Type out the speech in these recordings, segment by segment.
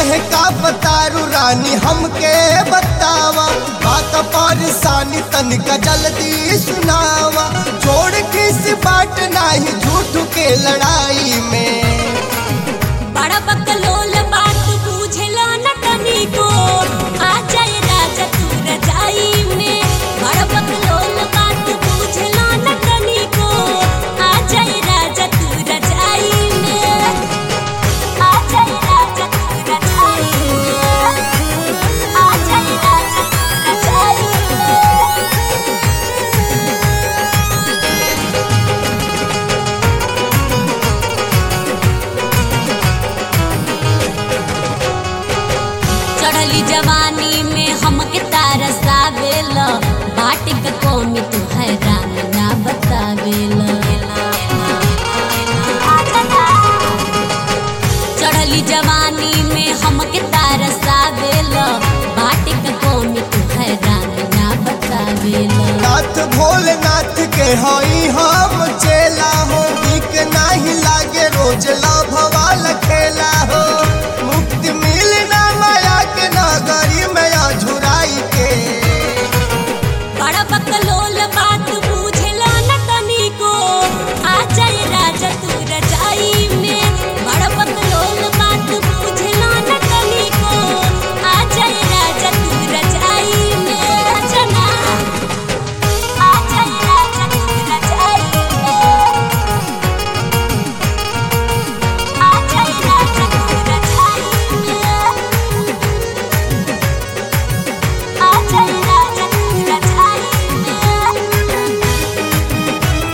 काहे का बतारू रानी हमके बतावा बात परेशानी तनिका जल्दी सुनावा छोड़ किस बाट नाही झूठ के लड़ाई में बड़ा बकलोल बात बुझेला न तनिको आ जाए राजा तू रजाई में बड़ा बकलोल बात बुझेला न तनिको आ जाए राजा तू रजाई में आ जाए राजा तू रजाई में आ जाए राजा तू रजाई में चढ़ली जवानी में हमके तारसावेल बाटे क कौमी तू हैरान ना बतावेल चढ़ली जवानी में हमके तारसावेल बाटे क कौमी तू हैरान ना बतावेल नाथ भोलेनाथ के हई हम चेला हो नीक नाही लागे रोज लाभवा लखेला हो मुक्ति मिलना माया के नगरी में झुराई के बड़ा बकलोल बात बुझेला न तनिको आ जाए राजा तू रजाई में बड़ा बकलोल बात बुझेला न तनिको आ जाए राजा तू रजाई में जना आ जाए राजा तू रजाई में आ जाए राजा तू रजाई में आ जाए राजा तू रजाई में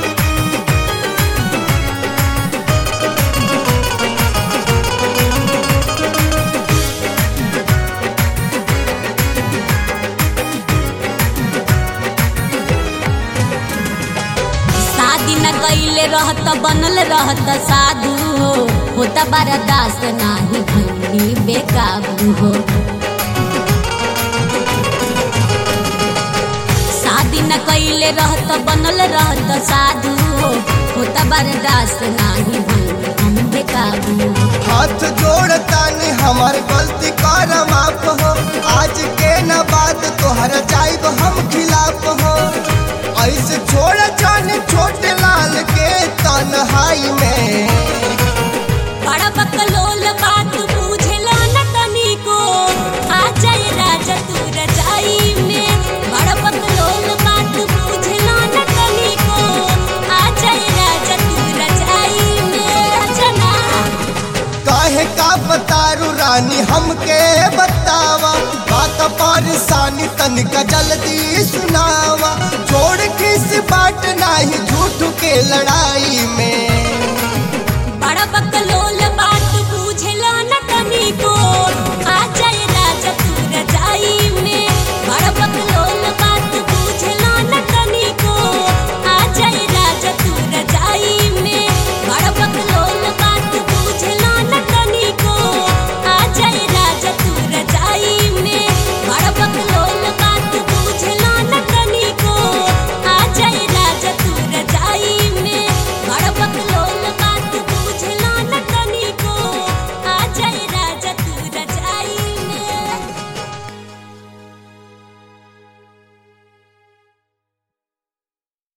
शादी न कैले रहत बनल रहत साधु हो होता बरदास नाही भंगी बेकाबू हो शादी न कैले रहत बनल रहत साधु हो होता बरदास नाही भंगी हम बेकाबू हो हाथ जोड़ता ने हमार गलती कर माफ हो आज के न बात तोहर जाइब हम खिलाफ हो ऐसे छोड़ जाने छोटे लाल के तन्हाई में बड़ा बकलोल बात बुझेला न तनिको आ जाए राजा तू रजाई में बड़ा बकलोल बात बुझेला न तनिको आ जाए राजा तू रजाई में जना काहे का बतारू रानी हमके बतावा बात परेशानी तनिका जल्दी सुनावा छोड़ किस बाट नाही झूठ के लड़ाई में बड़ा बक